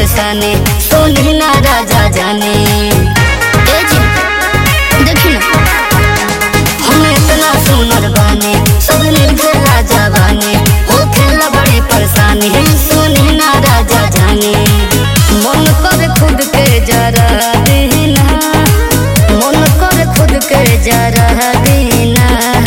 परेशानी सोनी ना राजा जाने ए जी देखी ना हम इतना सुनर बानी सब निर्भर राजा बानी हो खेला बड़ी परेशानी सोनी ना राजा जाने मन कर खुद के जरा देना मन कर खुद के जरा देना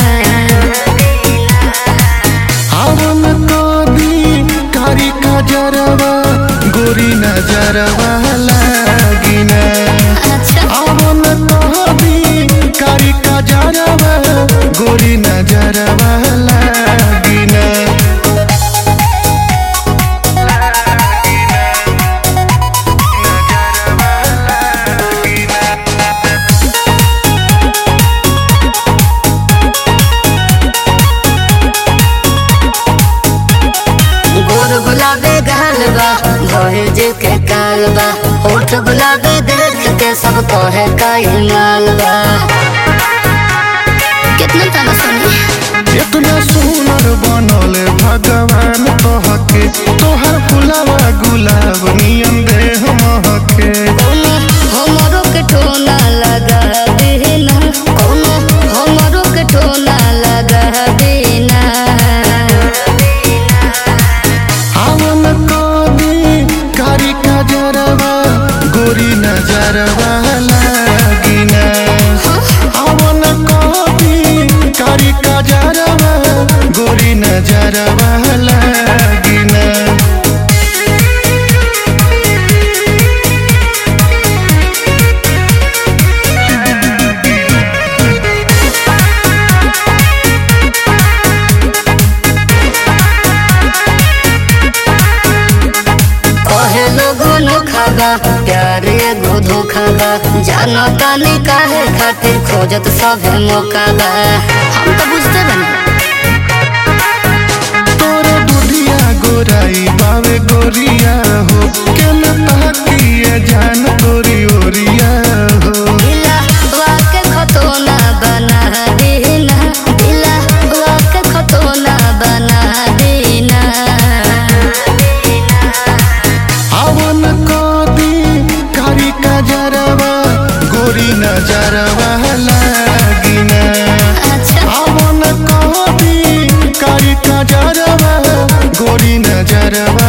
आवन कभी कारी का जरवा गोरी नजरवा लागिना अच्छा आवन कभी कारी का जरवा गोरी नजरवा लागिना गोर गुलाबे गाल बा भइल जे के काल बा होठ गुलाबे देख के सब कहे काई माल बा कितना ताना सुनी इतना सुनर बनल भगवान तोहके तोहर फुलावा गुलाब नियन देह महके कोनो हमरो के ठोना लगा देना कोनो हमरो के ठोना लगा देना आवन कभी कारी का जरवा गोरी नजरवा लागिना आवन कभी कारी का जरवा गोरी नजरवा लागिना कहे लोगो नोखा बा प्यार एगो धोखा बा जानो तानी काहे खातिर खोजत सभे मौका बा हम तो बुझते बनी तोर दुधिया गोराई बावे गोरिया हो के न ताकिए जान गोरी ओरिया हो दिला वाके खतोना बना देना दिला वाके खतोना बना देना आवन कदी कारी का जरवा गोरी नजरवा लागिना अच्छा आवन कदी कारी का जरवा गोरी नजरवा